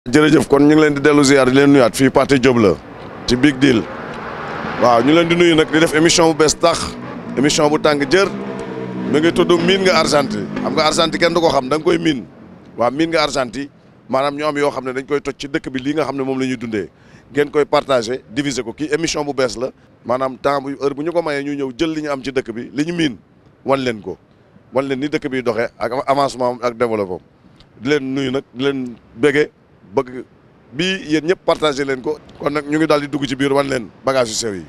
jërëjëf kon ñu ngi leen di dellu ziar di leen nuyaat fii Pathé Diop la ci Big Deal waaw ñu leen di nuyu nag di def émission bu bees tax émission bu tàng jër mi ngi tudd miin nga Argentine xam nga Argentine kenn du ko xam da nga koy miin waaw miin nga Argentine maanaam ñoo am yoo xam ne dañ koy toj ci dëkk bi lii nga xam ne moom la ñuy dundee ngeen koy partagé diviser ko kii émission bu bees la maanaam temps bu heure bu ñu ko mayee ñu ñëw jël li ñu am ci dëkk bi li ñu miin wan leen ko wan leen ni dëkk bi doxee ak avancement ak développement di leen nuyu nag di leen bége bëgg bii yéen ñëpp partagé leen ko kon nag ñu ngi daal di dugg ci biir wan leen bagage yu sew yi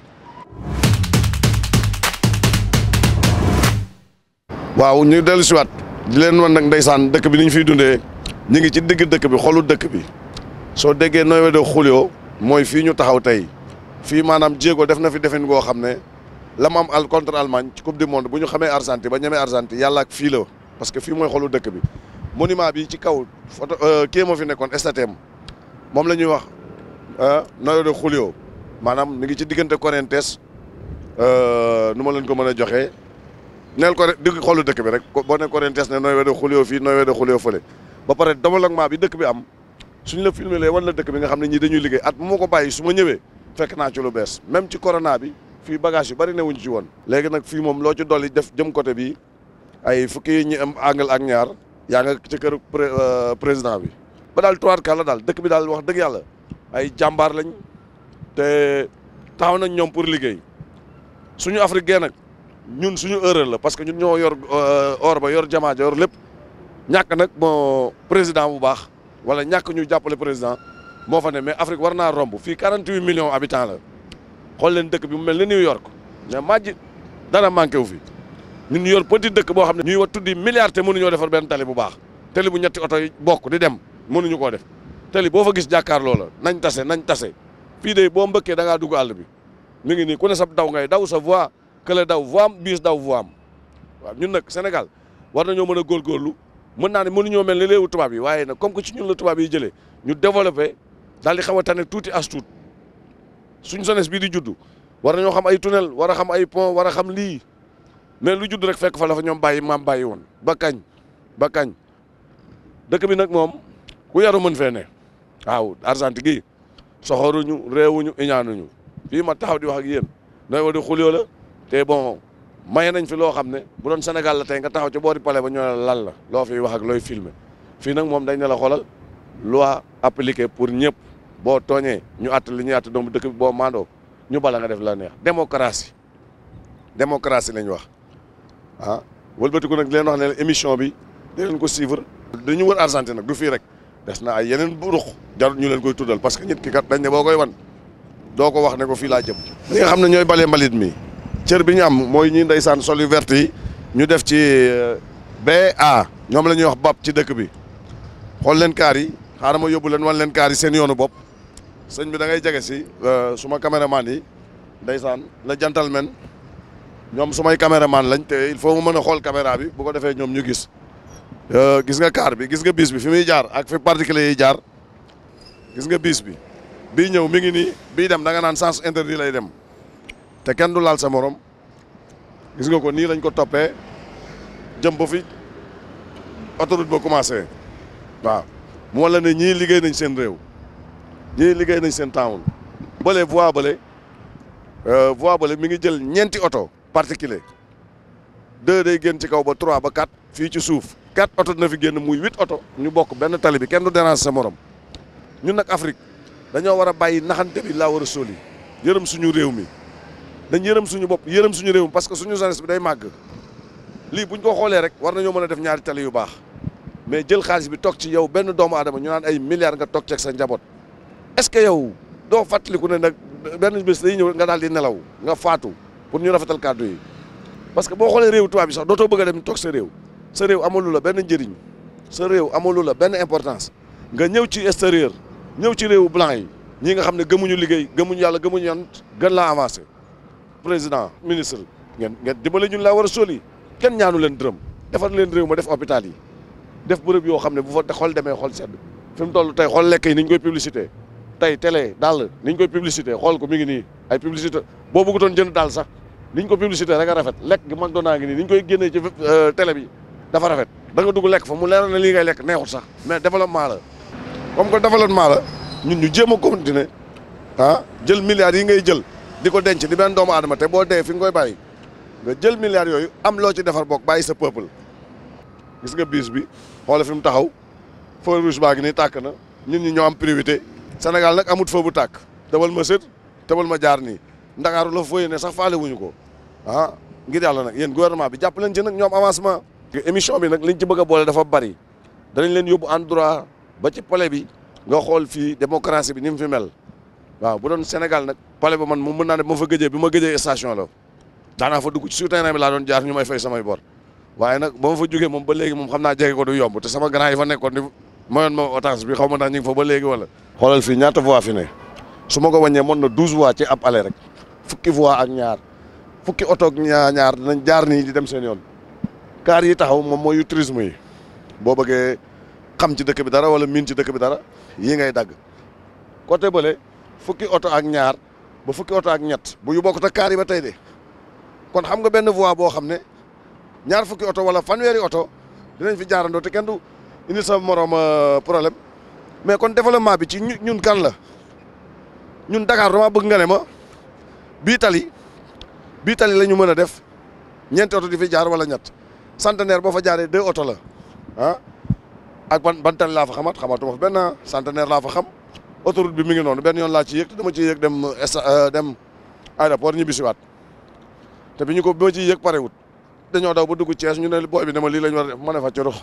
waaw ñu dellu siwaat di leen wan nag ndeysaan dëkk bi ni ñu fiy dundee ñu ngi ci digg dëkk bi xolu dëkk bi soo déggee nooy de xulio mooy fii ñu taxaw tey fii maanaam jéego def na fi defin goo xam ne la mu am al contre Allemagne ci coupe du monde bu ñu xamee Argentine ba ñemee Argentine yàlla ak fii la parce que fii mooy xolu dëkk bi monument bi ci kaw photo kii moo fi nekkoon statue moom la ñuy wax Noyo de Julio maanaam mi ngi ci diggante Corrientes nu ma leen ko mën a joxee neel ko digg xolu dëkk bi rek boo ne Corrientes ne Noyo de Julio fii Noyo de Julio fële ba pare développement bi dëkk bi am suñ la filmé lee wan la dëkk bi nga xam ne ñii dañuy liggéey at bu ma ko bàyyi su ma ñëwee fekk naa ci lu bees même ci corona bi fii bagage yu bari newuñ ci woon léegi nag fii moom loo ci dolli def jëm côté bi ay fukki ñi am angle ak ñaar yaa nga ci kër président bi ba daal tuwaat kàlla daal dëkk bi daal wax dëgg yàlla ay jàmbaar lañ te taxaw nañ ñoom pour liggéey suñu africain nag ñun suñu erreur la parce que ñun ñoo yor or ba yor jamaa yor lépp ñàkk nag moo président bu baax wala ñàkk ñu jàppale président moo fa ne mais Afrique war naa romb fii 48 millions habitants la xool leen dëkk bi mu mel ni New York mais majji dara manqué wu fi ñun yor petit dëkk boo xam ne ñuy wa tuddi milliards te mënuñoo defar benn tali bu baax tali bu ñetti oto yi bokk di dem mënuñu koo def tali boo fa gis jàkkaarloo la nañ tase nañ tase fii de boo mbëkkee da ngaa dugg àll bi mi ngi nii ku ne sa daw ngay daw sa voie kële daw voie am biis daw voie am waaw ñun nag Sénégal war nañoo mën a góorgóorlu mën naa ne mënuñoo mel ni léewu tubaab yi waaye nag comme que ci ñun la tubaab yi jëlee ñu développé daal di xaw a tane tuuti as tuut suñ jeunesse bii di juddu war nañoo xam ay tunnel war a xam ay pont war a xam lii mais lu judd rek fekk fa la fa ñoom bàyyi maam bàyyi woon ba kañ ba kañ dëkk bi nag moom ku yaru mën fee ne waaw Argentine gi soxoruñu réewuñu iñaanuñu fii ma taxaw di wax ak yéen nooy wa di xulyoo la te bon maye nañ fi loo xam ne bu doon Sénégal la tey nga taxaw ci boori palais ba ñoo ne lan la loo fiy wax ak looy filmer fii nag moom dañ ne la xoolal loi appliquée pour ñëpp boo tooñee ñu àtt li ñuy àtt doomu dëkk bi boo maandoo ñu bala nga def la neex démocratie démocratie lañ wax ah wëlbatiku nag di leen wax ne émission bi di leen ko suivre dañu wër Argentine nag du fii rek des na ay yeneen burux jarut ñu leen koy tuddal parce que nit ki kat dañ ne boo koy wan doo ko wax ne ko fii laa jëm ñi nga xam ne ñooy balee mbalit mi cër bi ñu am mooy ñi ndeysaan sol yu vert yi ñu def ci BA ñoom la ñuy wax bab ci dëkk bi xool leen kaar yi xaaral ma yóbbu leen wan leen kaar yi seen yoonu bopp sëñ bi da ngay jege si suma caméraman yi ndeysaan la gentleman ñoom sumay caméraman lañ te il faut mu mën a xool caméra bi bu ko defee ñoom ñu gis gis nga kaar bi gis nga bis bi fi muy jaar ak fi particulier yi jaar gis nga bis bi bii ñëw mi ngi nii bii dem da nga naan sens interdit lay dem te kenn du laal sa morom gis nga ko nii lañ ko toppee jëm ba fi autoroute ba commencé waaw mu wala ne ñii liggéey nañ seen réew ñii liggéey nañ seen town bële voie bële voie bële mi ngi jël ñeenti oto particulier deux day génn ci kaw ba trois ba quatre fii ci suuf quatre oto dina fi génn muy huit oto ñu bokk benn tali bi kenn du dérange sa morom ñun nag Afrique dañoo war a bàyyi naxante bi laa war a sóoli yërëm suñu réew mi dañ yërëm suñu bopp yërëm suñu réew mi parce que suñu jeunesse bi day màgg lii buñ ko xoolee rek war nañoo mën a def ñaari tali yu baax mais jël xaalis bi toog ci yow benn doomu aadama ñu naan ay milliards nga toog ceeg sa njaboot est-ce que yow doo fàttaliku ne nag benn bés day ñëw nga daal di nelaw nga faatu pour ñu rafetal kàddu yi parce que boo xoolee réew tubaab bi sax dootoo bëgg a dem toog sa réew sa réew amalu la benn njëriñ sa réew amalu la benn importance nga ñëw ci extérieur ñëw ci réewu blanc yi ñi nga xam ne gëmuñu liggéey gëmuñu yàlla gëmuñu yan gën laa avancé président ministre ngeen ngeen dimbale ñun laa war a soli kenn ñaanu leen dërëm defar leen réew ma def hôpital yi def bërëb yoo xam ne bu fa xool demee xool sedd fi mu toll tey xool lekk yi ni ñu koy publicité tey télé daal ni ñu koy publicité xool ko mi ngi nii ay publicité boo bëggutoon jënd daal sax ni ñu ko publicité rek a rafet lekk gi McDonald ngi nii ni ñu koy génnee ci télé bi dafa rafet da nga dugg lekk fa mu leer na lii ngay lekk neexut sax mais développement la comme que développement la ñun ñu jéem a continuer ah jël milliards yi ngay jël di ko denc di benn doomu aadama te boo dee fi nga koy bàyyi nga jël milliards yooyu am loo ci defar bokk bàyyi sa peuple gis nga bis bi xoole fi mu taxaw feu rouge baa ngi nii tàkk na ñun ñi ñoo am priorité Sénégal nag amut feu bu tàkk tebal ma sët tebal ma jaar nii Ndakaaru la fooyee ne sax faale wuñu ko ah ngir yàlla nag yéen gouvernement bi jàpp leen ci nag ñoom avancement émission bi nag liñ ci bëgg a boole dafa bari danañ leen yóbbu endroit ba ci palais bi nga xool fii démocratie bi ni mu fi mel waaw bu doon Sénégal nag palais ba man moom mën naa ne bu ma fa gëjee bi ma gëjee station la daanaa fa dugg ci souterrain bi laa doon jaar ñu may fay samay bor waaye nag ba ma fa jógee moom ba léegi moom xam naa jege ko du yomb te sama grand yi fa nekkoon di mayoon ma otage bi xaw ma ndax ñu ngi fa ba léegi wala. xoolal fii ñaata voix fi ne su ma ko wàññee mën na douze voix ci ab aller rek fukki voix ak ñaar fukki oto ak ñaar ñaar dinañ jaar nii di dem seen yoon kaar yi taxaw moom mooy yu tourisme yi boo bëggee xam ci dëkk bi dara wala miin ci dëkk bi dara yii ngay dagg côté bële fukki oto ak ñaar ba fukki oto ak ñett bu yu bokkut ak kaar yi ba tey de kon xam nga benn voie boo xam ne ñaar fukki oto wala fanweeri oto dinañ fi jaarandoo te kenn du indi sa morom problème mais kon développement bi ci ñun kan la ñun Dakar dama bëgg nga ne ma bii tali bii tali la ñu mën a def ñeenti oto di fi jaar wala ñett centenaire boo fa jaaree deux oto la ah ak ban ban tali laa fa xamat xamatuma fa benn centenaire laa fa xam autoroute bi mi ngi noonu benn yoon laa ci yëg te dama ciy yëg dem dem aéroport ñibbi siwaat te bi ñu ko bi ma ciy yëg parewut dañoo daw ba dugg Thiès ñu ne booy bi ne ma lii la ñu war a def ma ne fa corox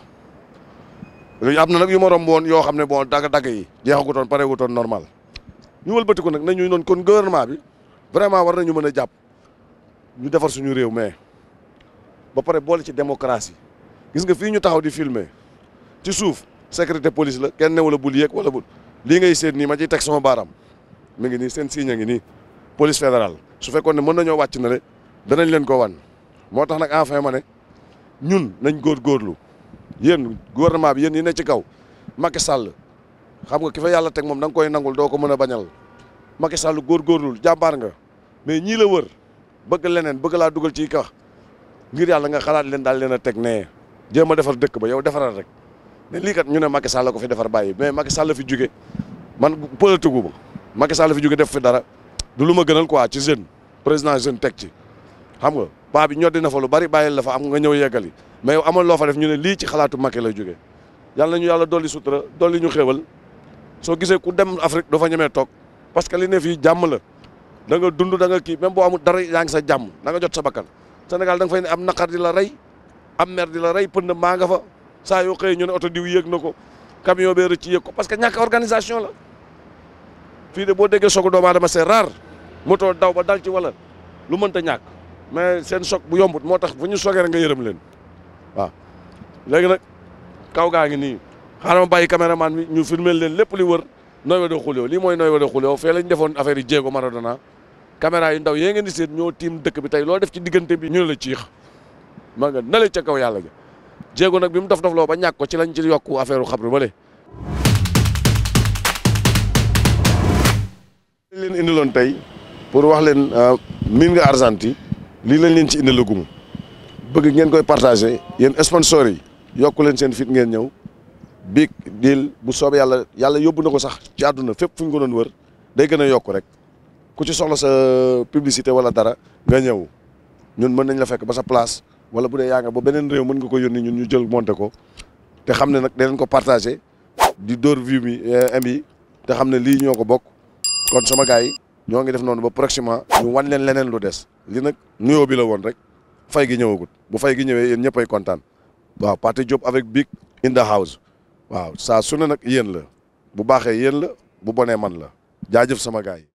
am na nag yu ma romb woon yoo xam ne bon dagg-dagg yi jeexagutoon parewutoon normal ñu wëlbati ko nag nañu noon kon gouvernement bi vraiment war nañu mën a jàpp ñu defar suñu réew mais ba pare boole ci démocratie gis nga fii ñu taxaw di filmer ci suuf sécurité police la kenn newu la bul yéeg wala bul lii ngay seet nii ma ciy teg sama baaraam mi ngi nii seen signe ngi nii police fédérale su fekkoon ne mën nañoo wàcc na le danañ leen ko wan moo tax nag enfin ma ne ñun nañ góorgóorlu yéen gouvernement bi yéen yi ne ci kaw Macky Sall xam nga ki fa yàlla teg moom da nga koy nangul doo ko mën a bañal Macky Sall góorgóorlul jàmbaar nga mais ñii la wër bëgg leneen bëgg laa dugal ci kax ngir yàlla nga xalaat leen daal leen a teg nee jéem a defar dëkk ba yow defaral rek mais lii kat ñu ne Macky Sall ko fi defar bàyyi mais Macky Sall fi jóge man politique gu ma Macky Sall fi jóge def fi dara du lu ma gënal quoi ci jeune président jeune teg ci xam nga paa bi ñoddi na fa lu bari bàyyil la fa am nga ñëw yeggali mais yow amal loo fa def ñu ne lii ci xalaatu Macky lay jóge yàlla nañu yàlla dolli sutura dolli ñu xéewal soo gisee ku dem Afrique doo fa ñemee toog parce que li ne fii jàmm la da nga dund da nga kii même boo amul dara yaa ngi sa jàmm da nga jot sa bakkan Sénégal da nga fay ne am naqar di la rey am mer di la rey pënd maa nga fa saa yoo xëyee ñu ne oto diw yéeg na ko camion bee rëcc yéeg ko parce que ñàkk organisation la fii de boo déggee soog doomu aadama c'est rare moto daw ba dal ci wala lu mënta ñàkk mais seen choc bu yombut moo tax fu ñu sogee rek nga yërëm leen waaw léegi nag kaw gaa ngi nii xaaral ma bàyyi caméraman bi ñu filmer leen lépp li wër Noy Wade Xulio lii mooy Noy Wade Xulio fee lañ defoon affaire yi jéego Maradona caméra yu ndaw yee ngeen di seet ñoo tiim dëkk bi tey loo def ci diggante bi ñu ne la ciix maa nga nale ca kaw yàlla ja jéego nag bi mu dof dof loo ba ñàkk ko ci lañ ci yokku affaire u xabru ba le leen indiloon tey pour wax leen miin nga Argentine lii lañ leen ci indilagum bëgg ngeen koy partagé yéen sponsors yi yokku leen seen fit ngeen ñëw big deal bu soobee yàlla yàlla yóbbu na ko sax ci àdduna fépp fu ñu ko doon wër day gën a yokk rek ku ci soxla sa publicité wala dara nga ñëw ñun mën nañ la fekk ba sa place wala bu dee yaa nga ba beneen réew mën nga ko yónni ñun ñu jël monté ko te xam ne nag danañ ko partagé di dóor view mi am yi te xam ne lii ñoo ko bokk kon sama gars yi ñoo ngi def noonu ba prochainement ñu wan leen leneen lu des li nag nuyoo bi la woon rek fay gi ñëwagut bu fay gi ñëwee yéen ñëppay kontaan waaw Pathé Diop avec Big in the house waaw saa su ne nag yéen la bu baaxee yéen la bu bonee man la jaajëf sama gars yi